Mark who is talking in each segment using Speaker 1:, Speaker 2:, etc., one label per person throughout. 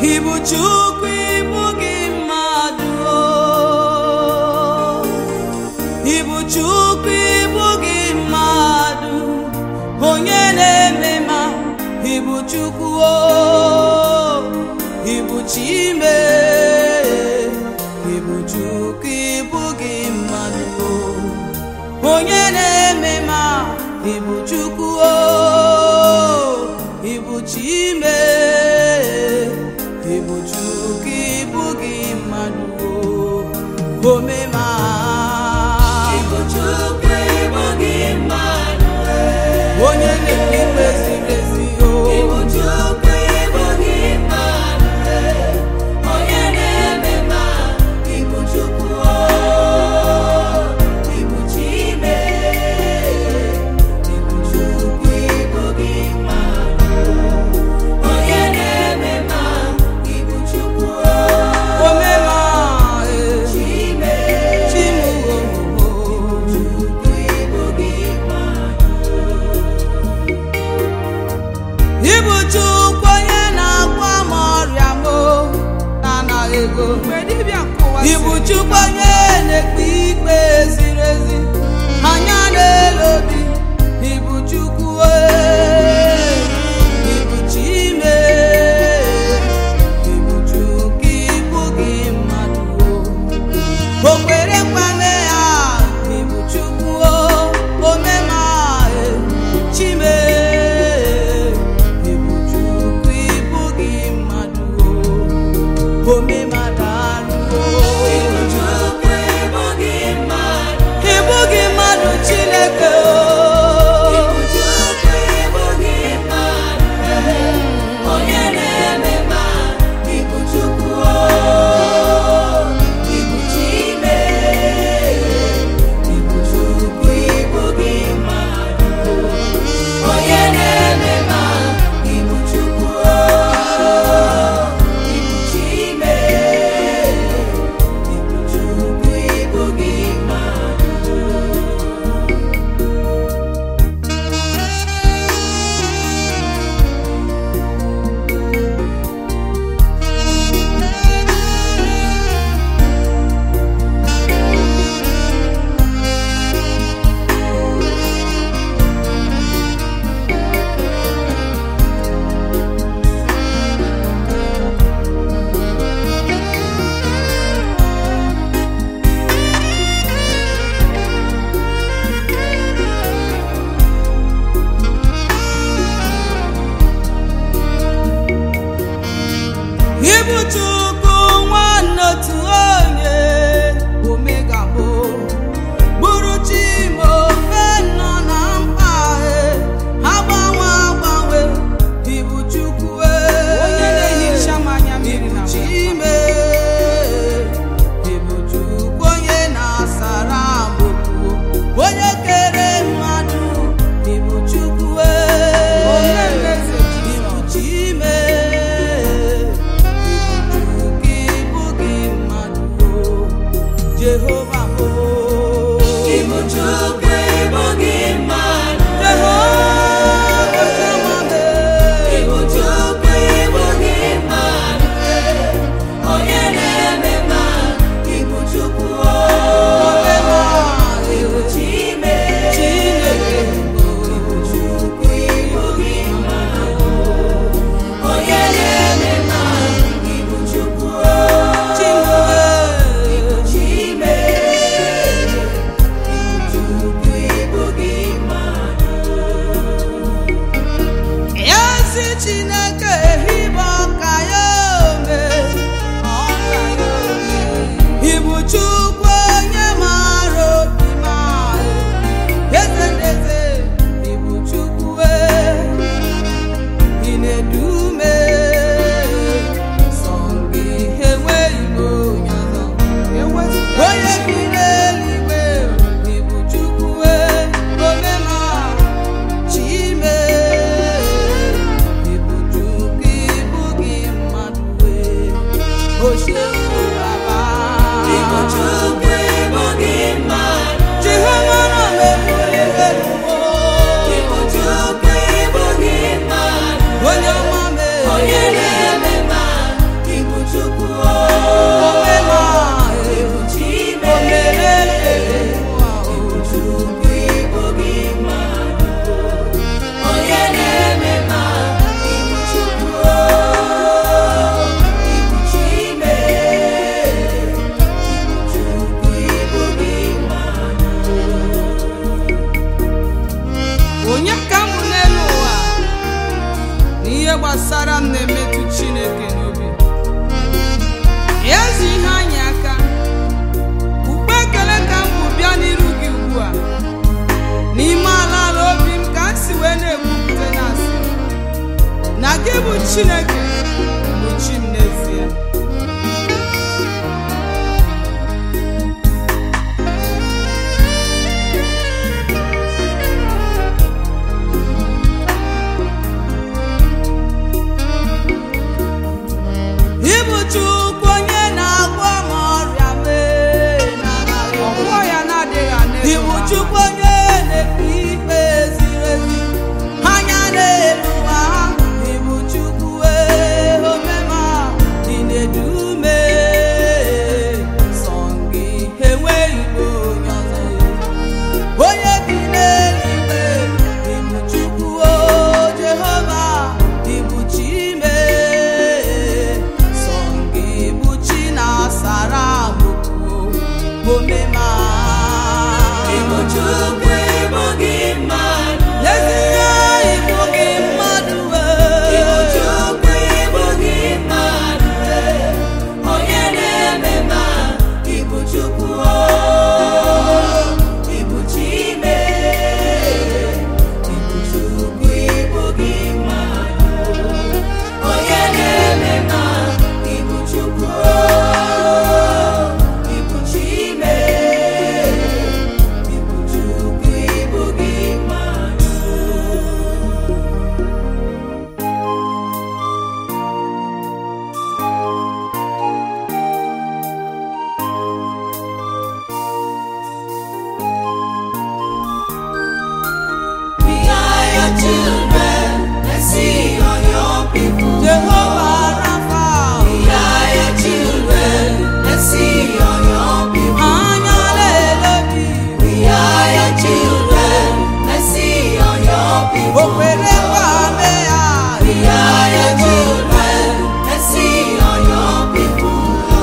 Speaker 1: Ibu Chukwu ibu gị mmadụ o. Ibu Chukwu ibu gị mmadụ onye na-eme ma Ibu Chukwu o. Ibu Chime Ibu Chukwu ibu gị mmadụ o. onye na-eme ma Ibu Chukwu o. Ibu Chime Ibu Chukwu ibu gị mmadụ o. omema
Speaker 2: Ibu Chukwu ibu gị mmadụ
Speaker 1: onye na-eme ikpe ziri ezi o
Speaker 2: Ibu Chukwu ibu gị mmadụ onye na-eme ma Ibu Chukwu o Ibu Chime Ibu Chukwu ibu gị mmadụ onye na-eme ma Ibu Chukwu o
Speaker 1: omema e
Speaker 2: Chime
Speaker 1: chimu o
Speaker 2: Chukwu ibu gị mmadụ
Speaker 1: Ibu Chukwu onye na-agwa m ọrịa m o, na-anaghị ego Ibu Chukwu onye na-ekpe ikpe ziri ezi anya na-ele obi Ibu Chukwu e Ibu Chime Ibu Chukwu ibu gị mmadụ o o kwere kwame ya Ibu Chukwu o omema e Chime Ibu Chukwu ibu gị mmadụ o omema daalụ
Speaker 2: Ibu
Speaker 1: o
Speaker 2: Chukwu ibu gị mmadụ
Speaker 1: ibu gị mmadụ Chineke o
Speaker 2: Ibu Chukwu ibu gị mmadụ onye na-eme ma Ibu Chukwu o Ibu Chime Ibu Chukwu ibu gị mmadụ onye na-eme ma Ibu Chukwu o Ibu Chime Ibu Chukwu ibu gị mmadụ
Speaker 1: Ibu Chukwu nwanne otu onye omega bụ bụrụ chimo ofe nọ na mkpa e ha gbanwe agbanwe Ibu Chukwu e
Speaker 3: Onye na-ehicha m anya mmiri na
Speaker 1: Ibu Chime Ibu Chukwu onye na-asara m okwu onye kere mmadụ Ibu Chukwu e
Speaker 3: Omemeze Jizọs.
Speaker 1: Ibu Chime Ibu Chukwu ibu gị mmadụ o Jehova m o
Speaker 2: Ibu Chukwu ibu gị mmadụ
Speaker 1: Jehova Shama m e
Speaker 2: Ibu Chukwu ibu gị mmadụ onye na-eme ma Ibu Chukwu o
Speaker 1: omema
Speaker 2: Ibu Chime
Speaker 1: Chineke
Speaker 2: Ibu Chukwu ibu gị mmadụ onye na-eme ma Ibu Chukwu o
Speaker 1: Chineke
Speaker 2: Ibu Chime Ibu Chukwu ibu gị mmadụ
Speaker 1: ezi chineke ehibe ọka ya ome ọka ya ome ibu chukwu onye maara obi maara eze ndeze ibu chukwu e ị na-edume sọ gị enweghị m onye ọzọ onye bi n'eluigwe ibu chukwu e omema chime ibu chukwu ibu gị mmadụ e ochie baba
Speaker 2: Ibu Chukwu ibu gị mmadụ
Speaker 1: jehova nọ mebuli eluwo
Speaker 2: Ibu Chukwu ibu gị mmadụ
Speaker 1: onye ọma mee
Speaker 2: onye na-eme ma
Speaker 3: gbasara m na-emetụ chineke n'obi ya ezi ihe anyị aka ukpe ekele ka m bụ bịa n'iru gị ugbu a n'ime ala ala obi m ka m si wee na-ekwupụta na asị na gị bụ chineke bụ chi m n'ezie
Speaker 1: Ịbụ Chukwu onye na-agwọ m ọrịa mee n'anaghị
Speaker 3: ọgwụgwọ ya na-adịghị ana
Speaker 1: Ịbụ Chukwu onye na-ekpe ikpe ziri ezi anya na-elu ụwa ha Ịbụ Chukwu ee omema dị na-edume sọ gị enweghị igbo onye ọzọ onye bi n'eluigwe ịbụ Chukwu o Jehova ịbụ chi mee sọ gị bụ chi na-asara m okwu omema
Speaker 2: Ịbụ Chukwu ịbụ gị mmadụ
Speaker 1: N'ezie ịbụ gị mmadụ
Speaker 2: Ịbụ
Speaker 1: wee
Speaker 2: Chukwu ịbụ gị mmadụ onye na-eme ma ịbụ Chukwu o ịbụ Chime ịbụ Chukwu ịbụ gị mmadụ onye na-eme ma ịbụ Chukwu o ịbụ Chime ịbụ Chukwu ịbụ gị mmadụ We are your children, let's see all your people.
Speaker 1: Jehova Rafa
Speaker 2: We are your children, let's see all your people.
Speaker 1: anya na-elebi
Speaker 2: We are your children, let's see all your people.
Speaker 1: o kwere nkwa mee ya
Speaker 2: We are your children, let's see all your people.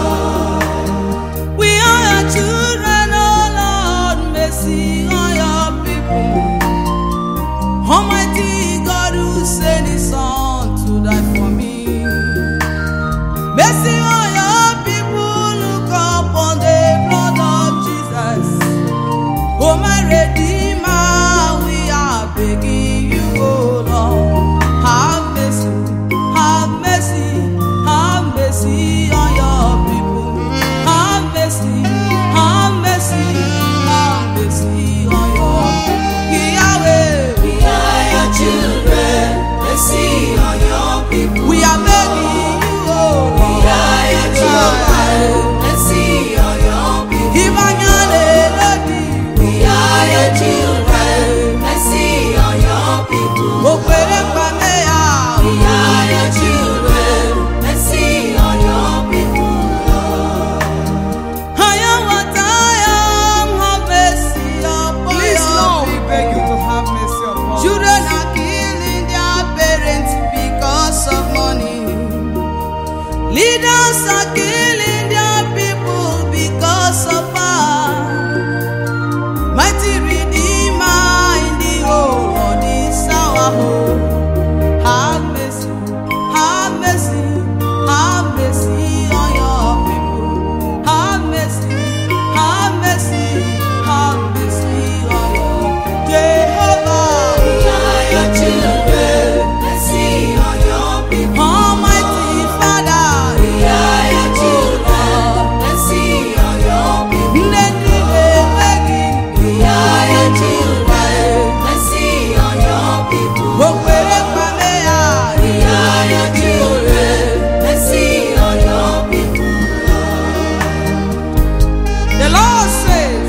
Speaker 1: We are your children, oh Lord, mercy on your people. Almighty God who sent his son to die for me. Mercy on your people, look upon the blood of Jesus. Oh my Redeemer, we are begging you, oh Lord, have mercy, have mercy, have mercy on your people. Have mercy, have mercy, have mercy on your people. Yahweh,
Speaker 2: We are your children, let's see all your people.
Speaker 1: we are begging you, oh
Speaker 2: We
Speaker 1: Lord.
Speaker 2: are your children, let's see all your people.
Speaker 1: Ibanyale lodi,
Speaker 2: We are your children. Let's see all your people.
Speaker 1: okwere kwame ya.
Speaker 2: We are your children. Let's see all your people.
Speaker 1: I am what I am, have mercy upon
Speaker 3: Please,
Speaker 1: your
Speaker 3: Lord, we
Speaker 1: people.
Speaker 3: beg you to have mercy upon us.
Speaker 1: Children are killing their parents because of money. Leaders are killing their people because of power. Mighty Redeemer in the whole of this our home. Have mercy, have mercy, have mercy on your people. Have mercy, have mercy, have mercy on your Jehovah.
Speaker 2: We are your children. Let's see all your people.
Speaker 1: Almighty Father,
Speaker 2: We are your children. Let's see all your people.
Speaker 1: nne ndị na-enweghị
Speaker 2: We are your children. Let's see all your people.
Speaker 1: okwere kwame ya
Speaker 2: We are your children. Let's see all your people.
Speaker 1: The Lord says,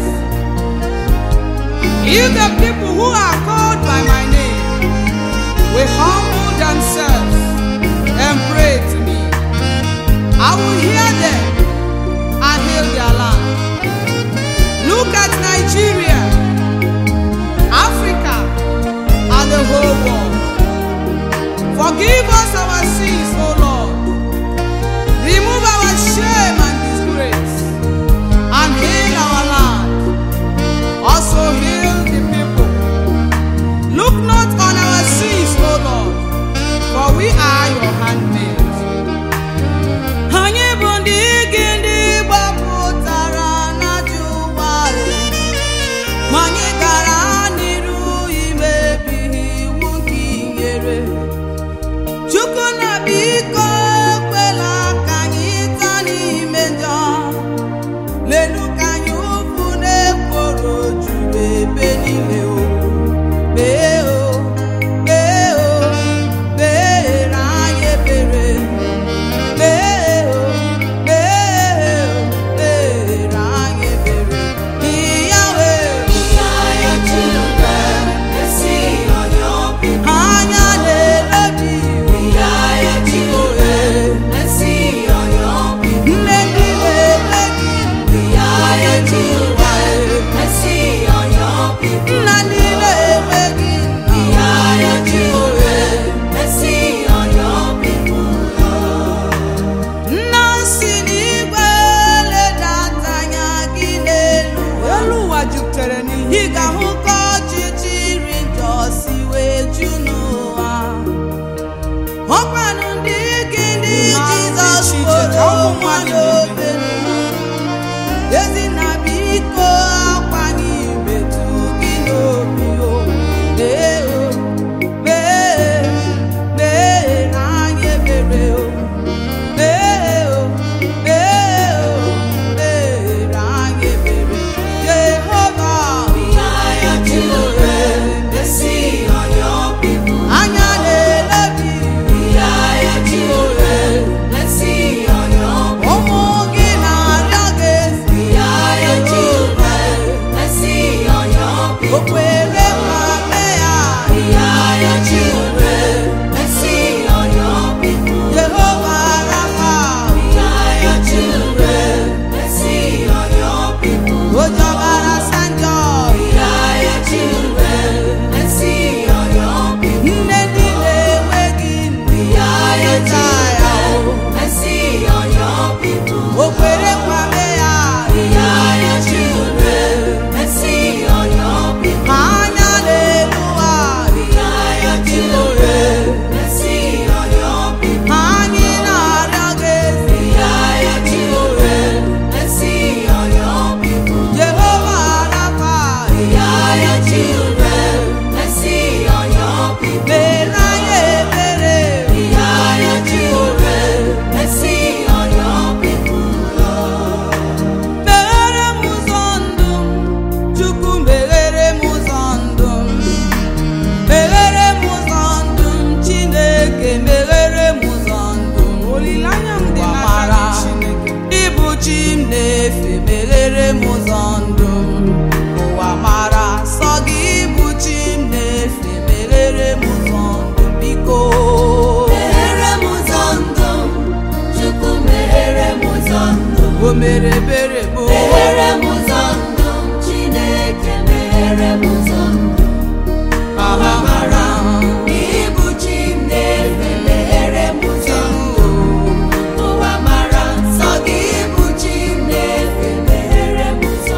Speaker 1: If the people who are called by my name will humble themselves and pray to me, I will hear them and heal their land. Look at Nigeria, Africa, and the whole world. Forgive us our sins, O Lord. Remove our shame and disgrace and heal our land. Also heal the people. Look not on our sins, O Lord, for we are mere ebere bụ
Speaker 2: meghere m ụzọ ndụ m chineke meghere m ụzọ ndụ
Speaker 1: aha mara
Speaker 2: Ibu chi m na-efe meghere m ụzọ ụwa mara nsọ gị ibu chi m na-efe meghere m ụzọ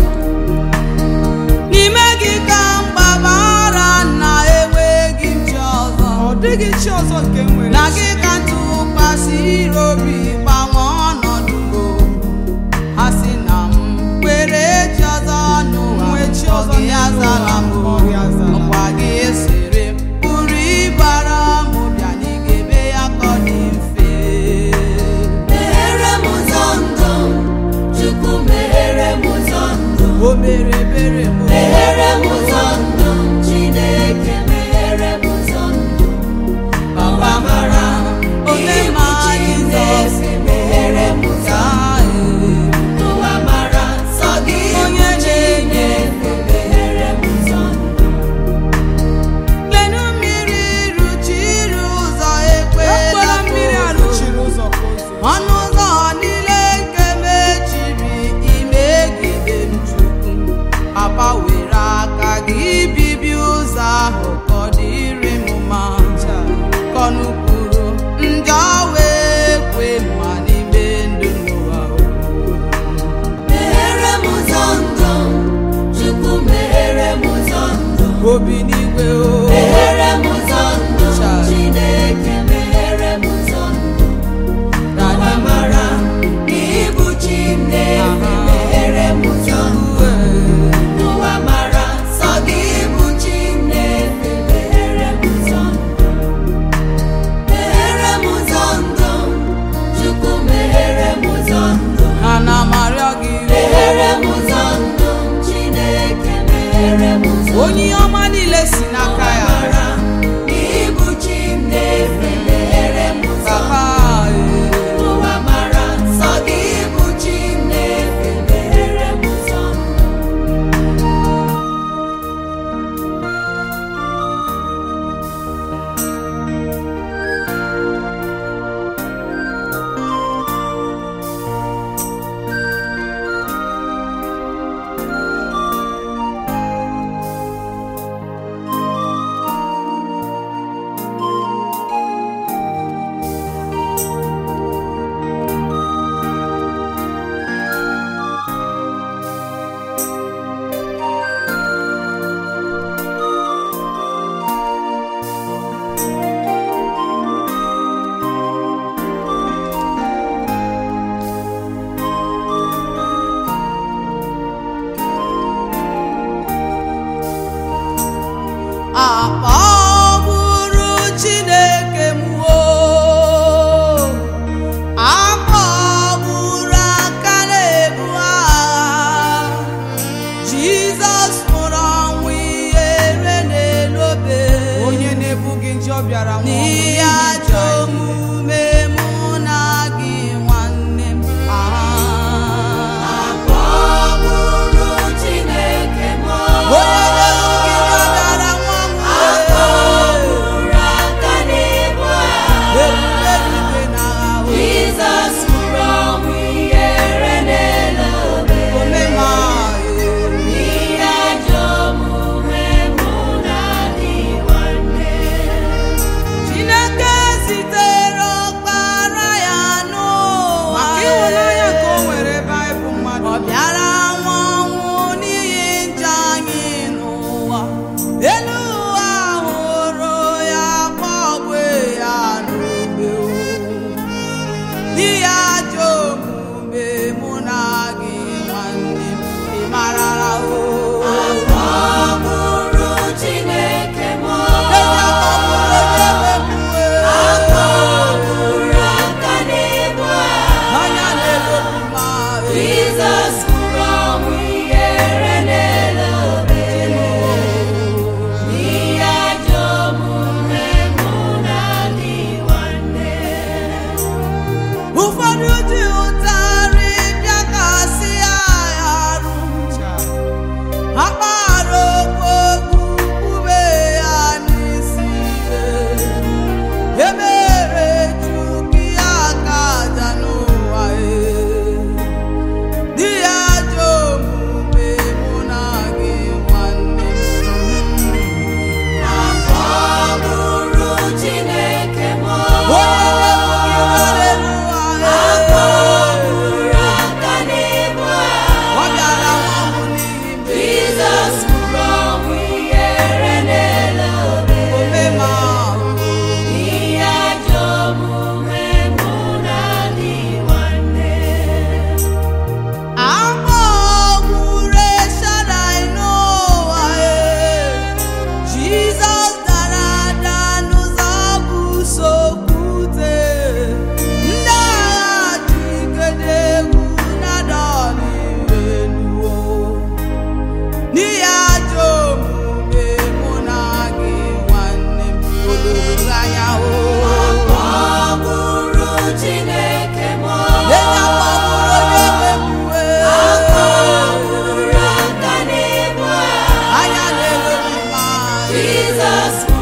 Speaker 1: n'ime gị ka mgbabara na enweghị nchi ọzọ
Speaker 3: ọ dịghị chi ọzọ nke m nwere
Speaker 1: na gị ka ntụkwasịrị obi gbanwe ọnọdụ m ha si na m kwere chi ọzọ n'ụwa
Speaker 3: Nwee chi ọzọ
Speaker 1: ọ gị azala m
Speaker 3: ọ gị azala m.
Speaker 1: ọkwa gị esere pụrụ ịbara m bịa n'igebe ya ka ọ dị mfe
Speaker 2: meghere m ụzọ ndụ m chukwu meghere m ụzọ ndụ m
Speaker 1: o mere ebere m
Speaker 2: meghere m ụzọ ndụ m chineke meghere m ụzọ ndụ m
Speaker 1: Baba mara ome ma Jizọs
Speaker 2: meghere m ụzọ ụwa mara nsọ gị
Speaker 1: Onye
Speaker 2: Chineke meghere m ụzọ ndụ
Speaker 1: lenu mmiri ruchiri ụzọ
Speaker 3: ekwela
Speaker 1: ekwela
Speaker 3: mmiri arụchiri ụzọ ka o zoo
Speaker 1: ọnụ ụzọ niile nke mechiri imegide m chukwu papa were aka gị bibi ụzọ ahụ ka ọ dịrị m mma kọnụ kwuru njọ wee kwe mma n'ime ndụ n'ụwa
Speaker 2: meghere m ụzọ ndụ m chukwu meghere m ụzọ ndụ m
Speaker 1: obi n'igwe o
Speaker 2: meghere m ụzọ ndụ m chineke meghere m ụzọ ndụ m ụwa mara na ibu chi m na-efe meghere m ụzọ ndụ m ụwa mara nsọ gị ibu chi m na-efe meghere m ụzọ ndụ m meghere m ụzọ ndụ m chukwu meghere m ụzọ ndụ m
Speaker 1: ha na marịọ gị
Speaker 2: meghere m ụzọ ndụ m chineke meghere m ụzọ
Speaker 1: onye ọma niile si n'aka ya
Speaker 2: mara ibu chi m na-efe meghere m ụzọ
Speaker 1: papa
Speaker 2: ụwa mara nsọ gị ibu chi m na-efe meghere m ụzọ
Speaker 1: akpọgburu chineke m o akpọgburu aka na-ebu agha jizọs nwụrụ ọnwụ ihere n'elu obe
Speaker 3: onye na-ebu gị njọ bịara nwụọ ọnwụ
Speaker 1: n'ihe
Speaker 3: n'ihi
Speaker 1: ajọ
Speaker 3: njọ anyị.
Speaker 1: omume mụ na gị nwanne m Ah.
Speaker 2: akpọgburu chineke m
Speaker 1: onye na-ebu gị njọ bịara nwụọ ọnwụ
Speaker 2: akpọgburu aka na-ebu agha
Speaker 1: ebube eluigwe n'agha o.
Speaker 2: jizọs nwụrụ ọnwụ ihere n'elu obe
Speaker 1: omema
Speaker 2: Ihe ajọ omume mụ na gị nwanne Jesus